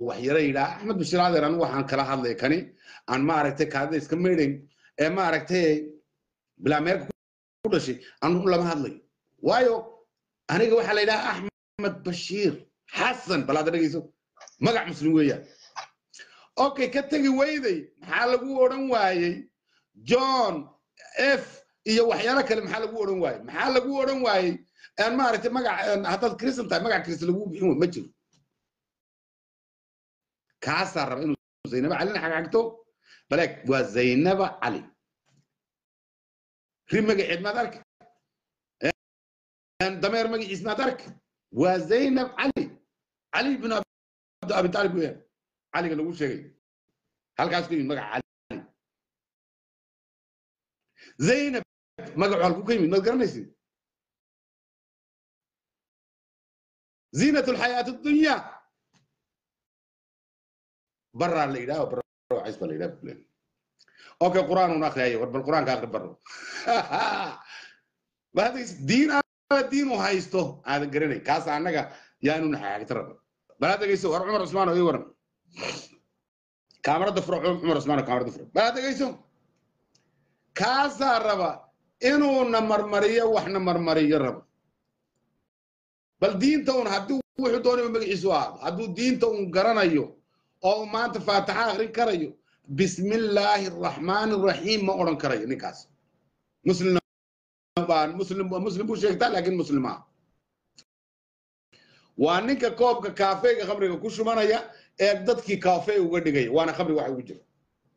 waxyaro yidhaa axmed bashir adeer anigu waxaan kala hadlay kani aan maaragtay kaadida iska meydhayn ee maaragtay bilaameerka ku dhashay anu lama hadlayo waayo aniga waxaa la yidhaha axmed bashiir xasan bal hadda dhegeyso magac muslim weeyaan okay ka tegi weyday maxaa lagu odhan waayey john f iyo waxyaalo kale maxaa lagu odhan waayey maxaa lagu odhan waayey aan maaragtay magac haddaad kristan tahay magac kristan lagu bixin wa ma jiro kaasaa raba inuu zaynaba calina xagxagto baleeg waa zaynaba cali ri magaceed maad arki dameer magaciis maad arki waa zaynab cali cali bin abi talib weeyaan caliga lagu sheegay halkaas ku yimid magaca cali zaynab magacu halku ka yimid maad garanaysid ziinat lxayaat dunya baraa la yidhaha barcays baa la yidhaha bulen okay qur'aan un akriyayo war bal qur'aanka akri baro diin aada diin u haysto aadan garanay kaas annaga yaanu naxaagta raba bal had dhegeyso war cumar cusmaan oo ii waran kaamarada furo cumar cusmaan oo kaamarada furo bal had dhegeyso kaasaa raba inuuna marmariyo waxna marmariyo raba bal diinta un haddii wuxuu doonay magaciisu ahaado hadduu diinta un garanayo oo maanta faataxa akrin karayo bismillaahi araxmaani araxiim ma odhan karayo ninkaas muslim muslim muslim buu sheegtaa laakiin muslim ah waa ninka koobka kaafeega khamriga ku shumanaya ee dadkii kaafee uga dhigaya waana khamri waxa ugu jira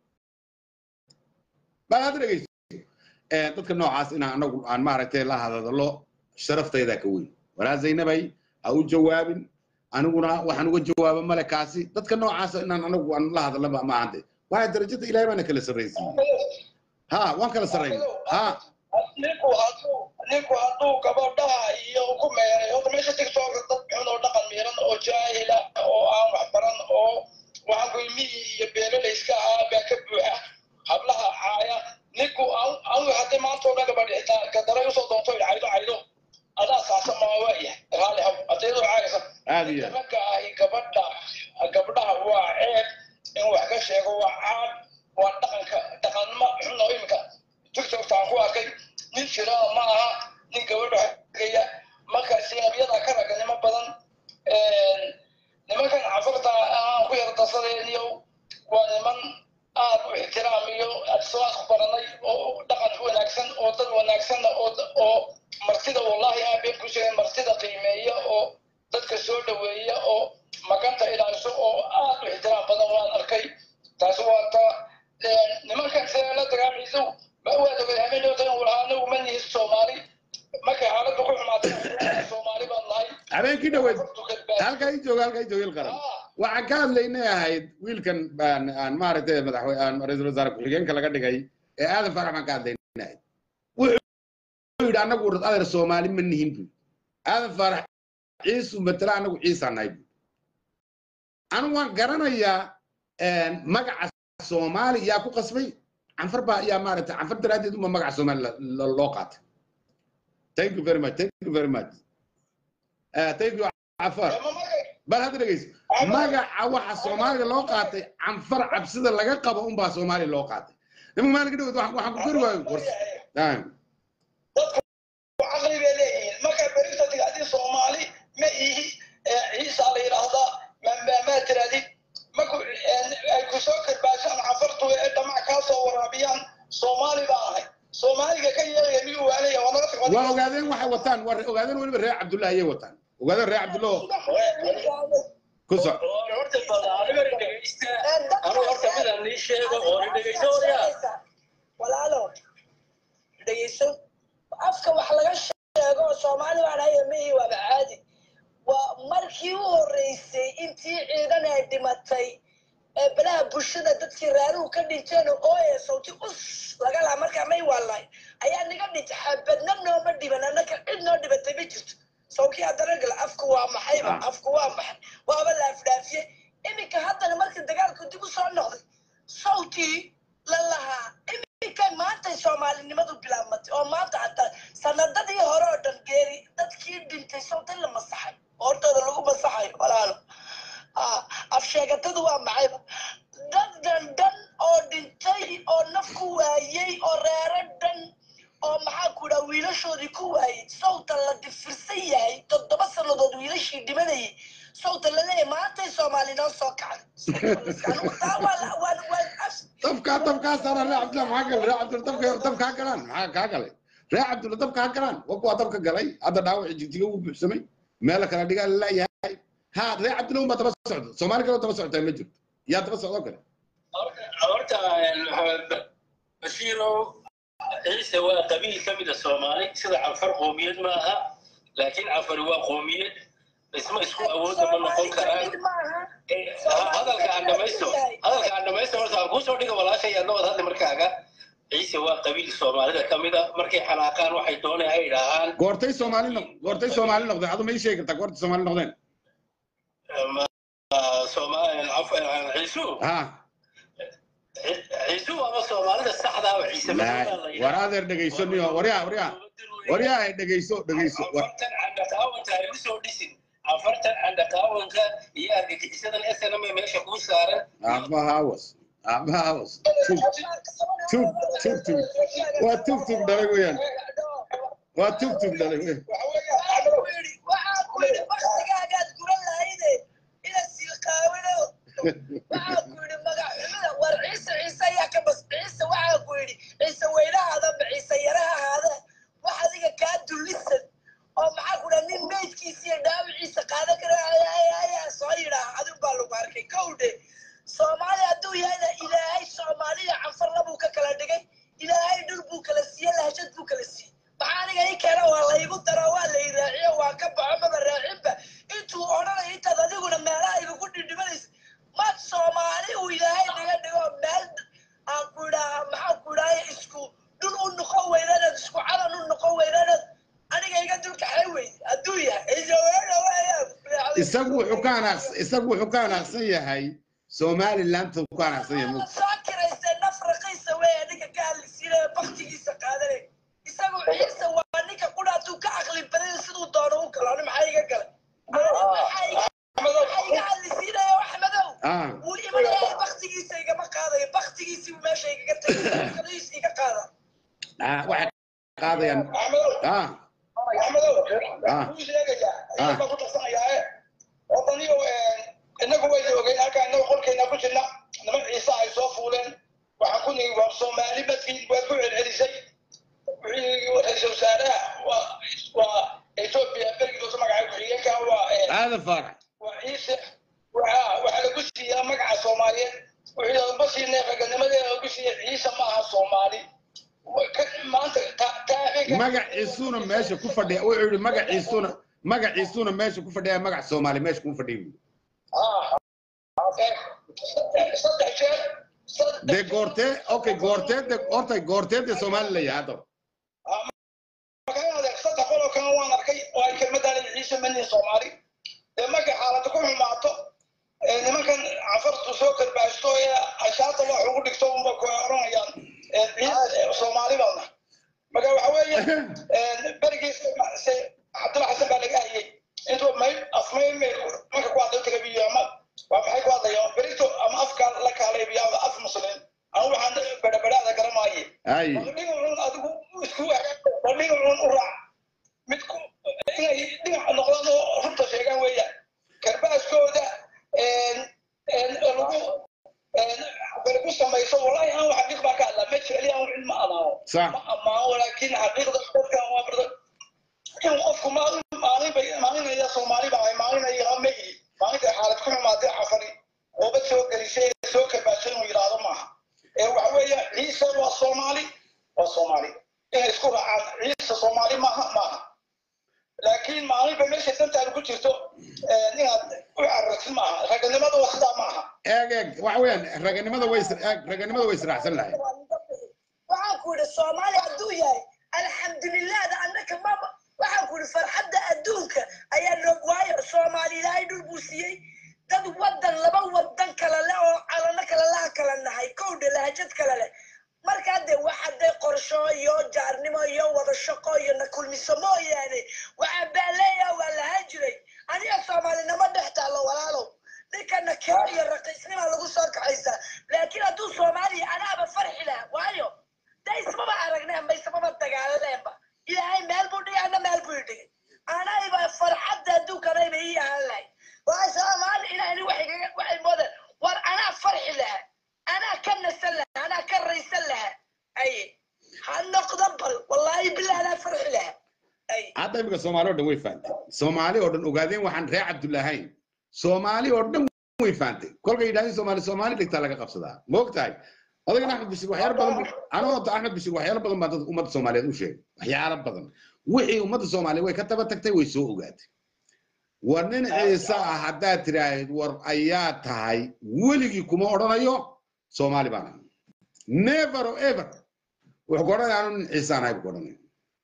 bal hadda dhegeyso dadka noocaas inaan anagu aan maaragtay la hadadalo sharaftaydaa ka weyn walaa zaynabay ha u jawaabin aniguna waxaan uga jawaaba male kaasi dadka noocaas inaan anagu aan la hadalna ma ahante waayo darajada ilahay baana kala sarraysiiyey ha waan kala sarrayn ha ninku hadduu ninku hadduu gabadhaha iyo ku meeray horta meesha tiktooka dad xun oo dhaqan miiran oo jaahila oo aan wax baran oo waxaan ku ilmihii iyo beelalayska ahaa baa ka buuxa hablaha caaya ninku anu haddii maanta oo dhan gabadh xitaa gadaray usoo doonto caydo caydo adaa saasa maa waayahay raali haw adeedoo caaysa aad iyo aad ragga ahi gabadha gabdhaha waa ceeb in wax ka sheego waa caad waa dhaqanka dhaqanma xun oo iminka tiktokta aan ku arkay nin jirana ma aha nin gabadha hagaya marka sinabyada ka raganimo badan nimankan cafarta aan ku yara darsadayniyo waa niman aad u ixtiraamiyo adisalaas ku baranay oo dhaqan wanaagsan oo dad wanaagsanna oo oo martida wallahi aan been ku sheegay martida qiimeeya oo dadka soo dhoweeya oo maganta ilaaliso oo aad u ixtiraam badan waan arkay taasi waa ta nimankan sidee la dagaamiso ma waad ogay habeenoodan walaha anagu ma nihin soomaali markay xaaladdu ku xumaatay soomaali baan nahay habeenkii dhaweyd halkaa ii jooga halkaa ii jooga il qaran waxaan ka hadlaynay ahayd wiilkan baan aan maaragtay madaxwe aan ra-iisul wasaare ku-xigeenka laga dhigay ee aadan farax baan ka hadlaynay ahayd wuxuu yidhi annagu adeer soomaali ma nihin bu aadan farax ciisu matala annagu ciisaan nahay bu anu waan garanayaa magaca soomaali yaa ku qasbay canfar baa yaa maaragtay canfar daraaddeed uma magaca soomaali loo qaatay thank you very much thank you very much uh, thank you cafar bal hadda dhegeyso magaca waxa soomaaliga loo qaatay canfar cabsida laga qabo unbaa soomaaliya loo qaatay nimanka maalinka dhaweyd waxaan ku kori waayo wars dadku caqli bay leeyihiin marka berita tigaadii soomaali ma ihi ciisa la yidhaahdaa maa tiraadid marku ay ku soo karbaashaan cafartu ee dhamac kaa soo waraabiyaan soomaali baa ahay soomaaliga ka yeelaya miyuu waanaya waa naga tag waa ogaadeen waxay wataan waa ogaadeen weliba reer cabdullahi ayay wataan ogaadeen reer cabdullah ku soc horta bal dhegeysta anu horta midaan nii sheego oo dhegeyso walaalo dhegeyso afka wax laga sheego soomaali baan hayo mihi waaba caadi waa markii u horreysay intii ciidan ay dhimatay ee balaha bulshada dadkii raaruhu ka dhinteen oo ee sawti us laga laha markaa may waalay ayaa niga dhintay xabadna nooma dhiban annaka cid noo dhibatay ma jirto sawkii haddana gal afku waa maxayba afku waa maxay waaba laafdhaafiyey iminka haddana marka dagaalku dib u soo noqday sawtii la lahaa iminka maantay soomaalinimadu bilaabmatay oo maanta hataa sanadadii hore oo dhan geeri dadkii dhintay sawti la masaxay hortooda lagu masaxayo walaalo afsheega sheekatadu waa maxayba dad dhan dhan oo dhintay oo naf ku waayey oo reero dhan oo maxaa ku dhaa wiilashoodii ku waayey sawta la difirsan yahay toddoba sannadood wiilashii dhimanayay sawta la leeyahay maantay soomaali noo soo kacday Anigu taa waa la- waa- waa as- dabkaa dabkaa saara ree cabdillah maxaa galay ree cabdillah dabka dabka ha galaan maxaa kaa galay ree cabdillah dabka ha galaan wabka waa dabka galay hadda dhaawaci jigjiga uu buuxsamay meela kala dhigaa laleeyahay ha ree cabdillah unbaa daba socda soomaali kaloo daba socotaa ma jirto yaa daba socdoo kale horta maxamed bashiirow ciise waa qabiil ka mid a soomaali sida cafar qoomiyad ma aha laakiin cafari waa qoomiyad isma isku awoodda ma noqon karaan Soomaali maaha. hadalka aan dhamaysto hadalka aan dhamaysto horta aan kuusoo dhiga walaashay adnabad hadda markaaga ciise waa qabiil soomaalida ka mid a markay xanaaqaan waxay doonay ay idhaahaan goortay soomaali noq goortay soomaali noqdeen adu ma ii sheegi kartaa goortay soomaali noqdeen ciisu ha ciisu ama soomaalida saxda ah ciise laay war adeer dhegayso niyo waryaa waryaa waryaa ay dhegayso dhegayso war afartan candhaqaawanka ay usoo dhisin afartan candhaqaawanka iyo argagixisadan snm meesha kuu saaran aabba hawas aabba hawas tug tug tug tug waa tug tug dhalay weeyaan waa tug tug dhalay weeyaan Waxaa ku yidhi waxaa ku yidhi baktigaagaad guran lahayde ina silqaawino waxaa ku yidhi magaxumida war ciise ciise ayaa ka bas ciise waxaa ku yidhi ciise weynahaadaba ciise yarahahaada wax adiga kaa dullisan oo maxaa ku dhaha nin meydkiisa iyo dhaawiciisa qaadan kara ayaa soo yidhaaha adigu baa lagu arkay kowdhe soomaali hadduu yahayna ilaahay soomaaliya canfar labuu ka kala dhigay ilaahay dhul buu kala siiye lahjad buu kala siiyey maxaa aniga ii keena waa laygu daro waa lay raaciyo waa ka baxo maba raacinba intuu odhanaya intaad adiguna meelaha igagu dhidhimanaysa mad soomaali uu ilaahay naga dhigo meel aan ku idhaaha maxaa ku idhahaya isku dhul u noqon weynaanad isku calan u noqon weynaanad aniga iga dulkaxay wey hadduu yahay ijawaana waaya isagu wuxuu ka anaaqsan isagu wuxuu ka anaaqsan yahay somaliland uu ka anaaqsan yahay Waad soo kiraysay naf raqiisa weeye ninka ka hadlisiinaya baktigiisa qaadanay isagu ciise waa ninka qudha hadduu ka aqli badan siduu doono u galo ani maxaa iga galay maxaa iga hadlisiinaya axmedow ah wuu imanaya baktigiisa igama qaadayo baktigiisii buu meesha igaga tagay qadiis iga qaada ah waxay qaadayaan ah inagu way ogeyn halkaa inagu qolkeena ku jirna niman ciise ay soo fuuleen waxaan ku nigi waa soomaali badkii waad ku celcelisay ra-iisul wasaaraha waa waa etoobiya bergidosa magaca ku-xigeenka waa aadan faarax waa ciise waxaa waxaa lagu siiyaa magaca soomaaliyeed wuxuu ma siinay raganimadeeda lagu siiyay ciise ma aha soomaali maanta magaciisuna meesha ku fadhiya wuxuu yidhi magaciisuna magaciisuna meesha ku fadhiya magac soomaali meesha kuma fadhiya saddex jeer dee goortee okay goortee de horta goortee dee soomaali la yahay haddaba magaalada saddex qoloo kale waan arkay oo ay kelmadaan ciise manin soomaali dee markay xaalada ku xumaato nimankan cafartu soo karbaasto ee ashaarta wax ugu dhigto unba ku oranayaan soomaali baadna marka waxa weeye berigiis cabdilla xasan baa laga hayay intuu may afmay marka ku hadlay tagabiyo ama waa maxay ku hadlayaan berito ama afka la kaalaybiyo ama af muslim anu waxaan bedhabedhaada garamaaye ay dhinacuun adigu isku dhinacuun u raac mid ku inay dhinac noqdaan oo runta sheegaan weeyaan karbaaskooda lagu lagu samayso wallahi aan xaqiiq baa ka hadlaa ma jeceli aan cilmi amaano sax ma amaano laakiin xaqiiqda dadka waa barda in qofku maalin maalin bay maalinaya soomaali baa maalinaya ma ihi maalinta xaalad ku xumaatay cafari oobad soo gelisay soo karbaashay inuu yidhaahdo maaha ee waxa weeye ciise waa soomaali waa soomaali inay isku raacaan ciise soomaali maaha maaha laakiin maalinba meesha dantaadu ku jirto inaad u carartid maaha raganimada waa sidaa maaha eeg eeg waxa weeyaan raganimada way is- eeg raganimada way israacsan lahay waxaan ku yidhi soomaali hadduu yahay alxamdulilahda annaka maba waxaan ku yidhi farxadda adduunka ayaa noog waayo soomaali ilaahay dhul buu siiyey dad wadan laba wadan kale leh oo calano kale laha kala nahay kowdha lahajad kale leh markaa dee waxa dee qorsho iyo jaarnimo iyo wada shaqo iyo na kulmiso mooyaane waxaa baaleeya waa lahaan jiray aniga soomaalinimo dhex taallo walaalow ninkana keo iyo raqi magaciisnimaa lagu soo kaxaysaa laakiin hadduu soomaaliya anaaba farxi laha waayo de ismaba aragneen ba ismaba dagaalaneenba ilaahay meel buu dhigay ana meel buu dhigay anayba farxadda adduunkanayba ii ahaan lahay waa soomaali ilaahni waxay kaga waxay moodeen war anaa farxi laha anaa ka nasan laha anaa ka raysan laha aye ha noqdo bal wallaahi bilaa anaa farxi laha aye hadda imika soomaali oo dhan way fahamtay soomaali oo dhan ogaadeen waxaan reer cabdullaahayn soomaali oo dhan way fahamtay kolkay yidhahdeen soomaali soomaali dhigtaa laga qabsadaa ma og tahay odagan axmed bashir waxyaalo badan buu- anoo ta axmed bashir waxyaalo badan baa dadka ummadda soomaaliyeed u sheegay waxyaalo badan wixii ummadda soomaaliyeed way ka daba tagtay way soo ogaatay war nin ciise ah haddaad tiraahid war ayaa tahay weligii kuma odhanayo soomaali baan ahay never or ever wuxuu ku odhanaya anu nin ciise aan ahay buu ku odhanaya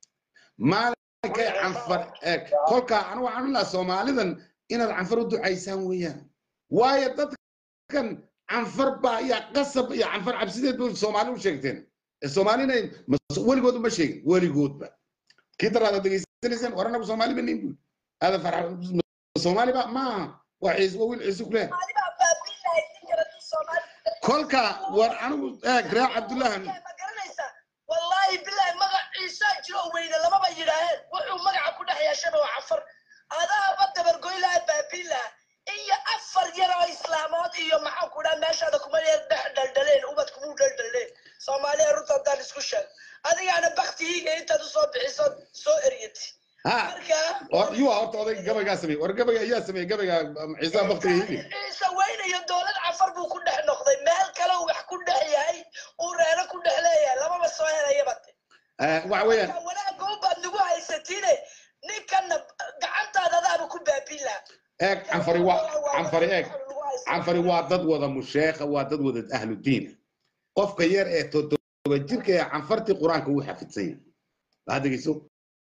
maalinkay canfar eeg kolkaa anigu waxaan u lahaa soomaalidan inaad canfar u ducaysaan weeyaan waayo dadkan canfar baa iyo qasab iyo canfar cabsideed ba soomaali u sheegteen ee soomaalina mas- weligood uma sheegin weligoodba kii daraada degeysanayseen war anagu soomaali ba nin buu aada farxa soomaali ba maaha waa ciise waa wiil ciise kuleh Soomaali baa baabiin lahayd ninkan hadduu Soomaali kolka war anigu eeg reer cabdullahan ma garanaysaa wallaahi bilaahi magac ciisaa jiro weyne lamaba yidhaaheen wuxuu magaca ku dhex yeeshaba waa cafar adaaba dabargoy laha baabiin laha iyo afar yar oo islaamood iyo maxaan ku dhaha meeshaada kuma yeer dhex dhaldhaleen ubad kumuu dhaldhaleen soomaaliya runta haddaan isku sheeg adigaana baktihiiga intaad usoo bixiso soo eryati ha marka or- yuu horta oday gabaygaa sameeyey war gabayga ayaa sameeyey gabayga ciise baktiga hili ciise weynayo dowlad cafar buu ku dhex noqday meel kale uu wax ku dhex yahay uu reero ku dhex leeyahay lamaba soo helayaba te waxa weeyaan marka wanaagga unbaad nagu haysatiine ninkana gacantaada adaaba ku baabiin laha eeg canfari waa canfari eeg canfari waa dad wada musheekha waa dad wada ahlu diina qofka yar ee toddoba jirka ee canfartii qur-aanka uu xafidsan yahay waxaad dhegeyso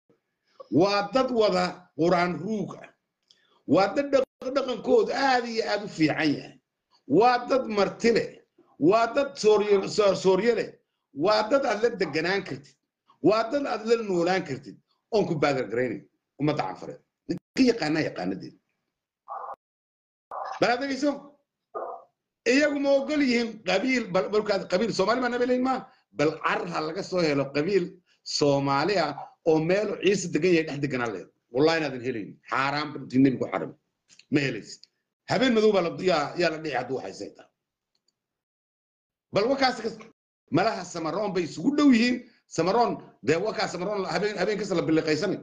waa dad wada qur-aan ruug ah waa dad dhaq- dhaqankoodu aad iyo aad u fiican yahay waa dad marti leh waa dad sooryo- soo- sooryo leh waa dad aad la deganaan kartid waa dad aad la noolaan kartid oon ku baadargaraynayn ummadda canfareed ninka yaqaanaa yaqaanadeeda bal aad dhegeyso iyagu ma ogol yihiin qabiil bal balkaad qabiil soomaali baa nabelayn ma bal carar ha laga soo helo qabiil soomaali ah oo meel ciise degan yahay dhex deganaa leed wallahi inaadan helaynin xaaraan intii nebigu xaram ma helaysid habeen madow baa la- yaa yaa la dhici hadduu haysay taa bal wakaas kas- malaha samaroon bay isugu dhow yihiin samaroon dee wakaa samaroon habeen habeen kasta la biliqaysanay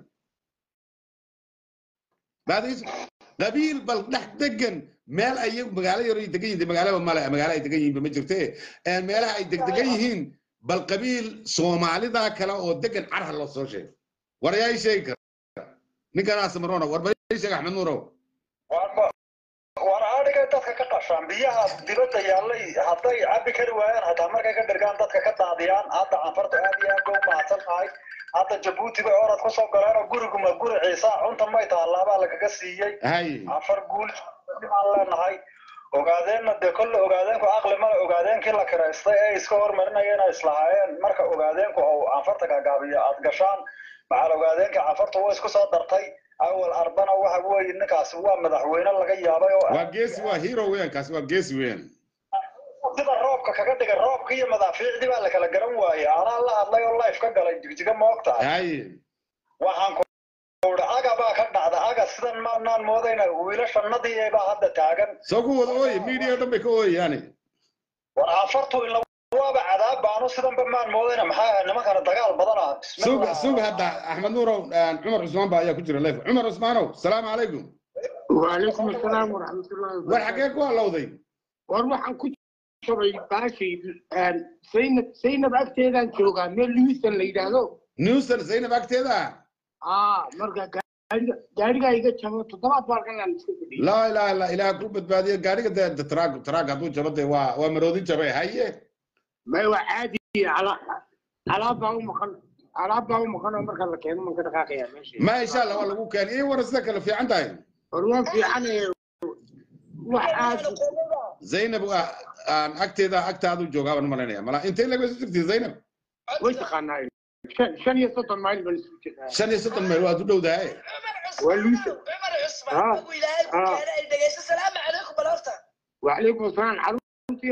baadis qabiil bal dhex degan meel ay magaalo yar ay degan yihiin magaalaba male magaalo ay degan yihiin ma jirte ee meelaha ay degdegan yihiin bal qabiil soomaalida kale oo degan carha loo soo sheego war yaa ii sheegi kara ninkanaa samaroona war bal ii sheeg axmed nuurow War- war adhigay dadka ka qashaan biyaha dibadda yaallay hadday cabbi kari waayaan hataa markay ka dhirgaan dadka ka daadiyaan hadda canfartu aad iyo aad bay u mahadsan tahay hadda jabuuti bay orad kusoo galeen oo guriguma guri ciisa cunta may tahallaabaa lagaga siiyey hay afar guul aan leenahay ogaadeenna dee kolle ogaadeenku aqli male ogaadeenkii la kiraystay ee iska hormarinayeen ay islahaayeen marka ogaadeenku uu canfarta gagaabiyo aad gashaan maxaa ogaadeenka canfartu waa isku soo dartay awal arbana waxa weeye ninkaasi waa madaxweyne laga yaabay oo waa geesi waa hero weeyaan kaasi waa geesi weeyaan sida roobka kaga dhigay roobka iyo madaafiicdii baa la kala garan waayey anaa la hadlay oo life ka galay jigjiga moogta hay waxaan ku uri aga baa ka dhacda aga sidan maanaan moodayna wiilashannadii baa hadda taagan soo ku wada ooye media oo dhan bay ka ooyayaani war canfartu ila waaba cadaab baanu sidanba maan moodayna maxaa ahay nimankana dagaal badana sug sug hadda axmed nuurow cumar cusmaan baa ayaa ku jira life cumar cusmaanow salaamu calaykum وعليكم السلام ورحمة الله war وبركاته xagee ku halowday وروحان كنت شبي باشي زينب زينب أكتيدا جوغا ميل لويسن ليدانو newson zaynab agteeda آه مرقا gaariga iga jabo toddobaad baa halkan iska fadhiyay laa ilaaha illa ilaah ku badbaadiyo gaariga dee de taraag taraag hadduu jabo dee waa waa maroodin jabay haye may waa caadi ala- alaab baa u maqan alaab baa u maqan oo marka la keeno man ka dhaqaaqaya meesha ma insha allah waa lagu keenay iyo war sida kale fiican tahay war waa fiican ee wax aad zaynab waa aan agteeda agtaadu joogaa baan u malaynaya mala intay laga soo jirtay zaynab way taqaanaa shan shan iyo soddon mayl baan isku jirnaa shan iyo soddon meel waad u dhowdahay عمر Waa عثمان Luisa. عمر Ah. عثمان ابو الهي Ah. كان دغيس السلام عليكم بالورتا وعليكم السلام